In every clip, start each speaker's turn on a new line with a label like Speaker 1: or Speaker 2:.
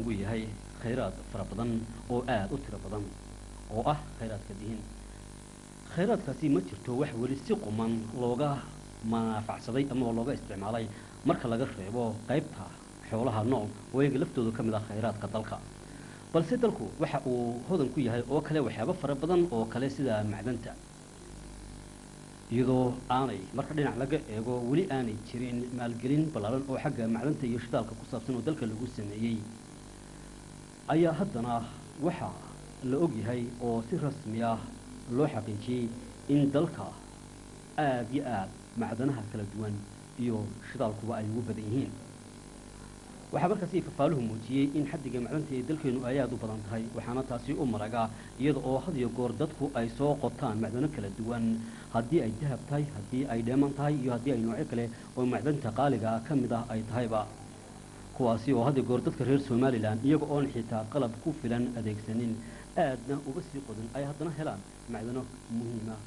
Speaker 1: lagu yahay khayraad fara badan oo aada u tiro badan oo ah khayraadka dihin khayraadkaasi ma jirto wax weli si quman looga manaafacsaday amaba looga isticmaalay marka laga reebo qaybta xoolaha nool oo iyaga laftooda ka mid ah khayraadka dalka balse dalku waxa uu hodan ku yahay oo kale waxyaabo fara badan oo kale sida macdanta iyadoo aanay marka dhinac laga eego weli aanay jirin maalgelin ballaaran oo xagga macdanta iyo shidaalka ku saabsan oo dalka lagu sameeyey ayaa haddana waxa la og yahay oo si rasmi ah loo xaqiijiyey in dalka aada iyo aada macdanaha kala duwan iyo shidaalkuba ay ugu badan yihiin waxaa markaasi fafaaluhu muujiyey in xaddiga macdanta ee dalkeenu ay aada u badan tahay waxaana taasi u maraga iyada oo had iyo goor dadku ay soo qotaan macdano kala duwan haddii ay dahab tahay haddii ay dheeman tahay iyo haddii ay noocyo kale oo macdanta qaaliga ka mid ah ay tahayba kuwaasi oo had iyo goor dadka reer somalilan iyaga oon xitaa qalab ku filan adeegsanin aadna uga sii qodan ay haddana helaan macdano muhiima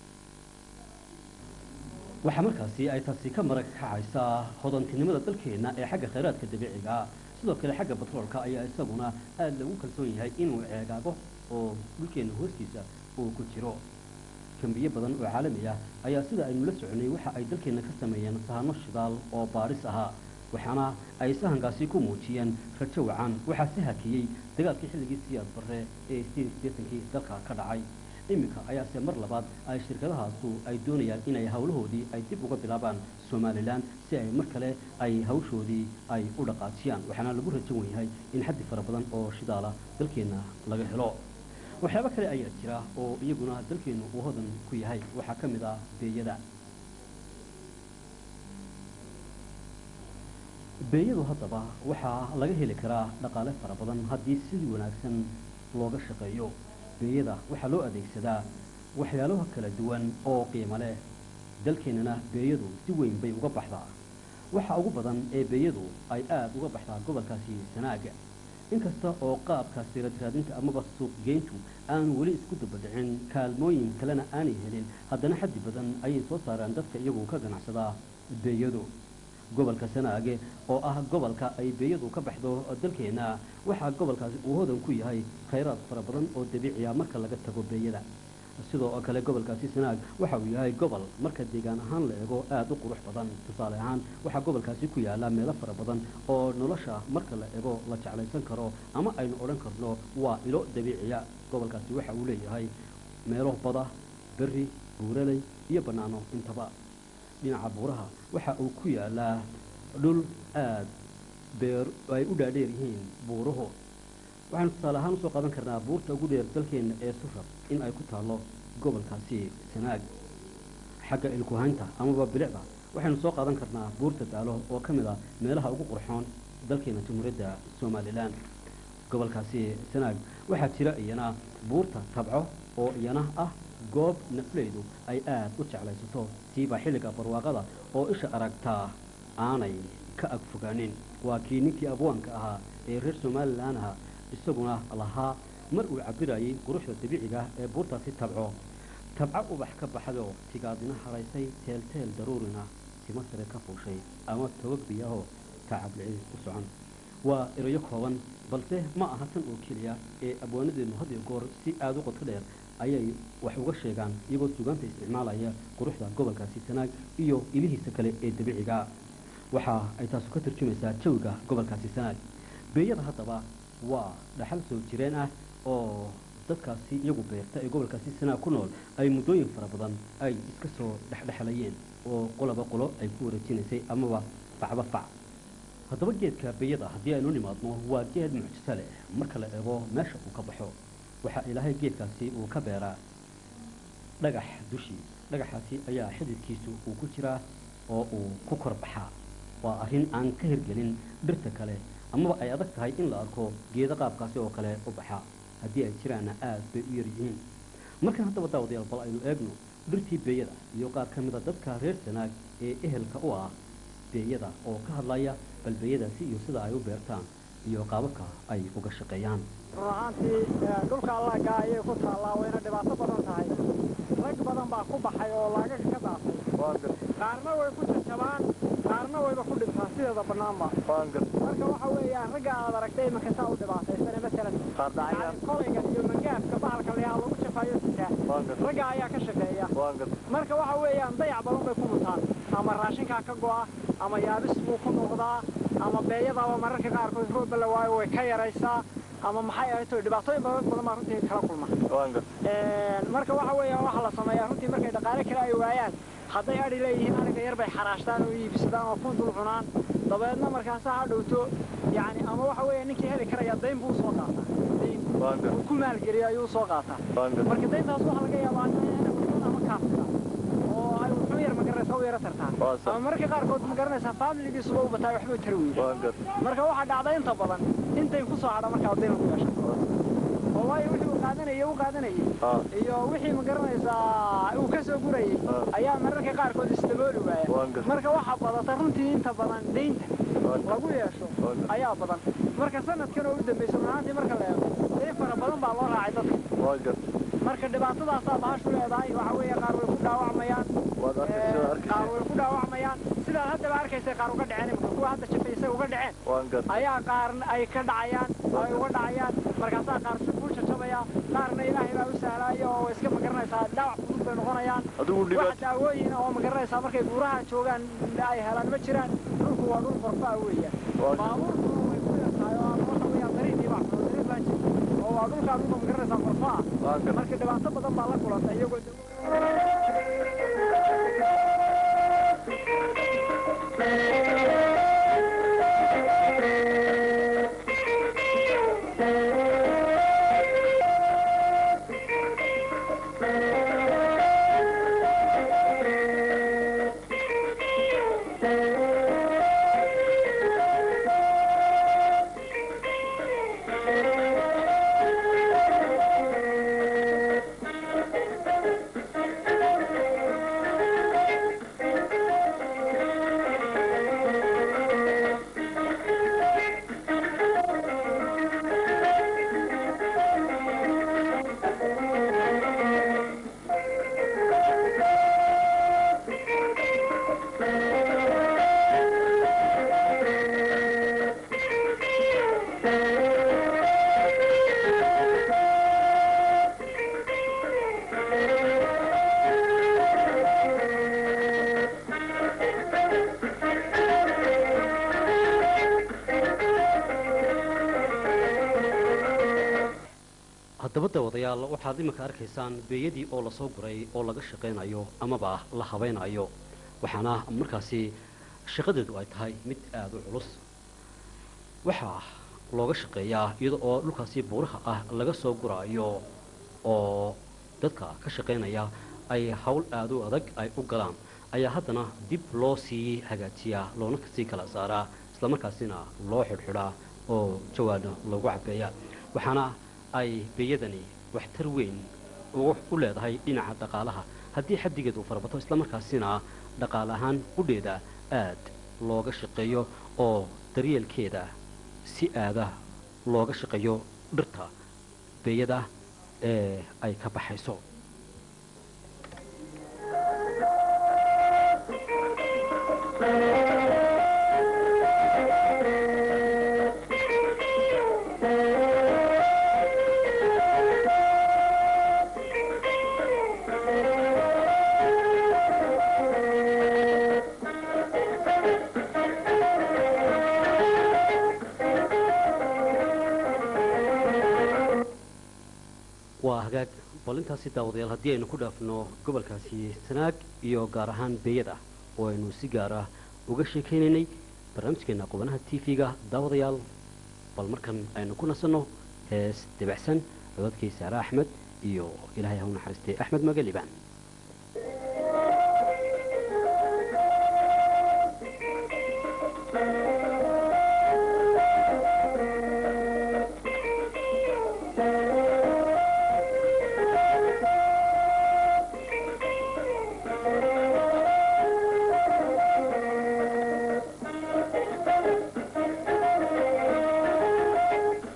Speaker 1: waxaa markaasi ay taasi ka marag kacaysaa hodantinimada dalkeenna ee xagga khayraadka dabiiciga sidoo kale xagga batroolka ayaa isaguna aada lagu kalsoon yahay inuu ceegaago oo dhulkeenna hoostiisa uu ku jiro kambiyo badan oo caalami ah ayaa sida aynu la soconay waxa ay dalkeenna ka sameeyeen sahano shidaal oo baaris ahaa waxaana ay sahankaasi ku muujiyeen rajo wacan waxaa si hakiyey dagaalkii xilligii siyaad barre ee sideetankii dalka ka dhacay iminka ayaase mar labaad ay shirkadahaasu ay doonayaan inay howlahoodii ay dib uga bilaabaan somalilan si ay mar kale ay hawshoodii ay u dhaqaajiyaan waxaana lagu rajo wan yahay in xaddi fara badan oo shidaala dalkeenna laga helo waxyaabo kale ayaa jira oo iyaguna dalkeennu uu hodan ku yahay waxaa ka mid ah beeyada beeyadu haddaba waxaa laga heli karaa dhaqaale fara badan haddii sidii wanaagsan looga shaqeeyo beeyada waxaa loo adeegsadaa waxyaalaha kala duwan oo qiimo leh dalkeennana beeyadu si weyn bay uga baxdaa waxa ugu badan ee beeyadu ay aada uga baxdaa gobolkaasi sanaaga inkasta oo qaabka siradraadinta amaba suuqgeyntu aanu weli isku dabadhicin kaalmooyin kalena aanay helin haddana xaddi badan ayay soo saaraan dadka iyagu ka ganacsadaa beeyadu gobolka sanaage oo ah gobolka ay beeyadu ka baxdo dalkeenna waxaa gobolkaasi uu hodan ku yahay khayraad fara badan oo dabiiciya marka laga tago beeyada sidoo kale gobolkaasi sanaag waxa uu yahay gobol marka deegaan ahaan la eego aada u qurux badan tusaale ahaan waxaa gobolkaasi ku yaala meelo fara badan oo nolosha marka la eego la jeclaysan karo ama aynu odhan karno waa ilo dabiiciya gobolkaasi waxa uu leeyahay meelo bada berri buuraley iyo bannaano intaba dhinaca buuraha waxa uu ku yaalaa dhul aada beer ay u dhaadheer yihiin buuruhu waxaanu tusaale ahaan usoo qaadan karnaa buurta ugu dheer dalkeenna ee surab in ay ku taallo gobolkaasi sanaag xagga ilkuhaynta amaba bilicda waxaynu soo qaadan karnaa buurta daalo oo ka mid ah meelaha ugu qurxoon dalkeena jamhuuriyadda somalilan gobolkaasi sanaag waxaa jira iyana buurta tabco oo iyana ah goob nafleydu ay aada u jeclaysato siiba xilliga barwaaqada oo isha aragtaa aanay ka ag fogaanin waa kii ninkii abwaanka ahaa ee reer somalilan aha isaguna lahaa mar uu cabirayay quruxda dabiiciga ah ee buurtaasi tabco tabco ubax ka baxdoo tigaadina haraysay teelteel daruurina sima sare ka fuushay ama togag biyaahoo tacablicid u socon waa erayo kooban balse ma aha tan oo keliya ee abwaanadeenu had iyo goor si aada u qodka dheer ayay wax uga sheegaan iyagoo sugaanta isticmaalaya quruxda gobolkaasi sanaag iyo ilihiisa kale ee dabiiciga waxa ay taasu ka tarjumaysaa jawiga gobolkaasi sanaag beeyada haddaba waa dhaxal soo jireen ah oo dadkaasi iyagu beerta ee gobolkaasi sanaag ku nool ay muddooyin fara badan ay iska soo dhexdhexlayeen oo qoloba qolo ay ku wareejinaysay amaba facba fac haddaba geedka beeyada haddii aynu nimaadno waa geed mucjiso leh marka la eego meesha uu ka baxo waxaa ilaahay geedkaasi uu ka beeraa dhagax dushii dhagaxaasi ayaa xididkiisu uu ku jiraa oo uu ku kor baxaa waa arrin aan ka hirgelin dhirta kale amaba ay adag tahay in la arko geedo qaabkaasi oo kale u baxaa haddii ay jiraanna aad bay u yar yihiin markan haddaba daawadayaal bal aynu eegno dhirtii beeyada iyo qaar ka mida dadka reer sanaag ee ehelka u ah beeyada oo ka hadlaya bal beeyadaasi iyo sida ay u beertaan iyo qaababka ay uga shaqeeyaan
Speaker 2: run ahaantii dhulka allaaga ayay ku taallaa wayna dhibaato badan tahay rag badan baa ku baxay oo laagaga ka daafay
Speaker 3: waan gar
Speaker 2: qaarna way ku jajabaan qaarna wayba ku dhintaan sideeda bannaanba
Speaker 3: waan gar
Speaker 2: marka waxa weeyaan ragga aad aragtay iminka saa u dhibaataysane masalan
Speaker 3: qaar dhacayaan
Speaker 2: yani kolaygan iyo mangaafka bahalka layaa lagu jafaayo sitaa
Speaker 3: waan gar
Speaker 2: ragga ayaa ka shaqeeya
Speaker 3: waan gar
Speaker 2: marka waxa weeyaan dayac badan bay ku mutaan ama raashinkaa ka go'a ama yaabis buu ku noqdaa ama beeyadaaba mararka qaarkood roobba la waayo way ka yaraysaa ama maxay ahayd toy dhibaatooyin badan badan baa runtii kala kulma
Speaker 3: waan gar
Speaker 2: marka waxa weeyaan waxa la sameeyaa runtii markay dhaqaale kale ay waayaan hadday adhi leeyihiin aniga yar bay xaraashtaan oo iibsadaan oo kun dul cunaan dabeedna markaasaa ha dhowto yacni ama waxa weeya ninkii heli karaya dayn buu usoo qaataa dayn
Speaker 3: waan gar
Speaker 2: uu ku maalgeliyo ayuu usoo qaataa
Speaker 3: waan gar
Speaker 2: marka dayntaas waxaa laga yaabaa inay wuxuun ama kaafsida oo ay wuxuun yar magaranaysa u yara tartaan
Speaker 3: Waa sax.
Speaker 2: ama mararka qaarkood magaranaysaa faamiligiisuba u bataa waxbuu tari weyda
Speaker 3: waan gar
Speaker 2: marka waxaa dhacda inta badan intay ku soo hadha markaa dayn lagu yeesha oo waayo wixii uu qaadanayay u qaadanayay
Speaker 3: haa
Speaker 2: iyo wixii ma garanaysaa uu ka soo gurayay
Speaker 3: Ah.
Speaker 2: ayaa mararka qaarkood isdabooli waaya
Speaker 3: Waan gar-
Speaker 2: marka waxaa badata runtii inta badan deynta
Speaker 3: waan gar
Speaker 2: lagu yeesho
Speaker 3: Waan gar-
Speaker 2: ayaa badan marka sanadkan oo u dambaysa runaantii marka la eego deyn fara badan baa loo raacay dadka
Speaker 3: waan gar
Speaker 2: marka dhibaatadaasaa bahashu leedahay waxa weeye qaar way ku dhaawacmayaan
Speaker 3: waad arkaysa
Speaker 2: ee,
Speaker 3: arkaysa
Speaker 2: qaar way ku dhaawacmayaan sidaad haddaba arkaysa qaar uga dhaceen imika kuwa hadda jafaysay uga dhaceen
Speaker 3: waan gar
Speaker 2: ayaa qaarna ay ka dhacayaan oo ay uga dhacayaan markaasaa qaar si kuu jajabaya qaarna ilaahay baa u sahlaaya oo iska magaranaysaa dhaawac fudud bay noqonayaan
Speaker 3: adigu
Speaker 2: wax
Speaker 3: dhibaat
Speaker 2: daawooyin oo magaranaysaa markay buuraha joogaan ay helaan ma jiraan dhulku waa dhul qorfaa weeyaan
Speaker 3: Waa-
Speaker 2: baabuurkuna way ku yartahay oo ama waxa weeyaan dariiqii baa xumo dariiq baa jira oo waa dhulkaa dhulka magaranaysaa qorfaa
Speaker 3: waan gar
Speaker 2: marka dhibaato badan baa la kulanta iyagoo
Speaker 1: haddaba dawadayaal waxaad iminka arkaysaan beeyadii oo lasoo guray oo laga shaqaynayo amaba la habaynayo waxaana markaasi shaqadeedu ay tahay mid aada u culus waxaa looga shaqeeyaa iyada oo dhulkaasi buuraha ah laga soo guraayo oo dadka ka shaqaynaya ay hawl aada u adag ay u galaan ayaa haddana dib loo sii hagaajiyaa loona sii kala saaraa islamarkaasina loo xidhxidhaa oo jawaana loogu cabeeyaa waxaana ay beeyadani waxtar weyn ugu u leedahay dhinaca dhaqaalaha haddii xaddigeed uu farabato islamarkaasina dhaqaale ahaan qudheeda aad looga shaqeeyo oo daryeelkeeda si aada looga shaqeeyo dhirta beeyada ee ay ka baxayso waa hagaag bal intaasi daawadayaal haddii aynu ku dhaafno gobolkaasi sanaag iyo gaar ahaan beeyada oo aynu si gaar ah uga sheekaynaynay barnaamijkeena qubanaha t v-ga daawadayaal bal markan aynu ku nasanno hees debacsan codadkii saare axmed iyo ilaahay ha u naxariistay axmed magalibaan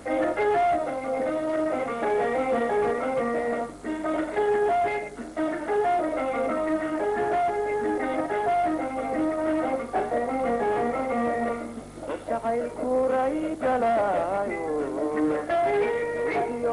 Speaker 4: Thank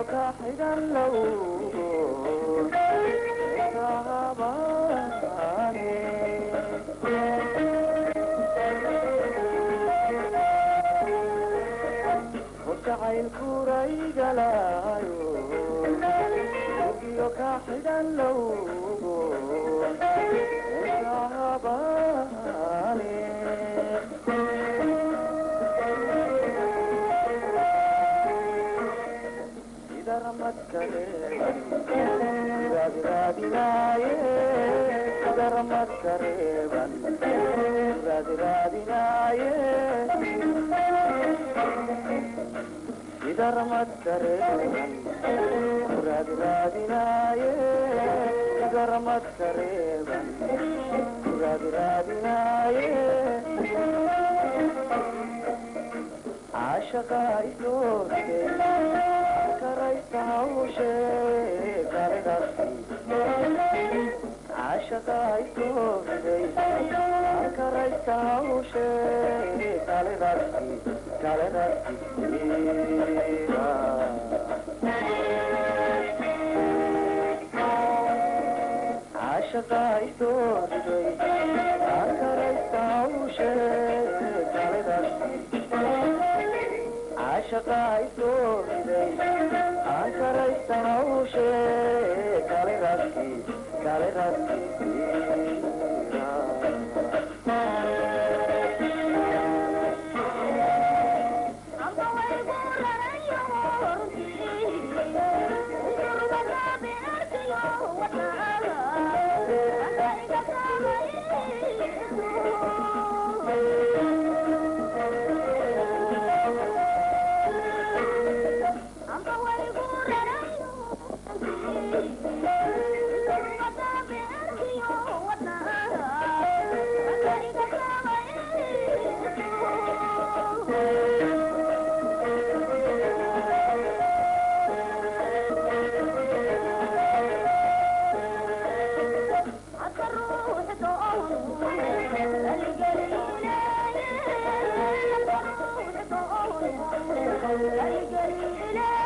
Speaker 3: Thank you.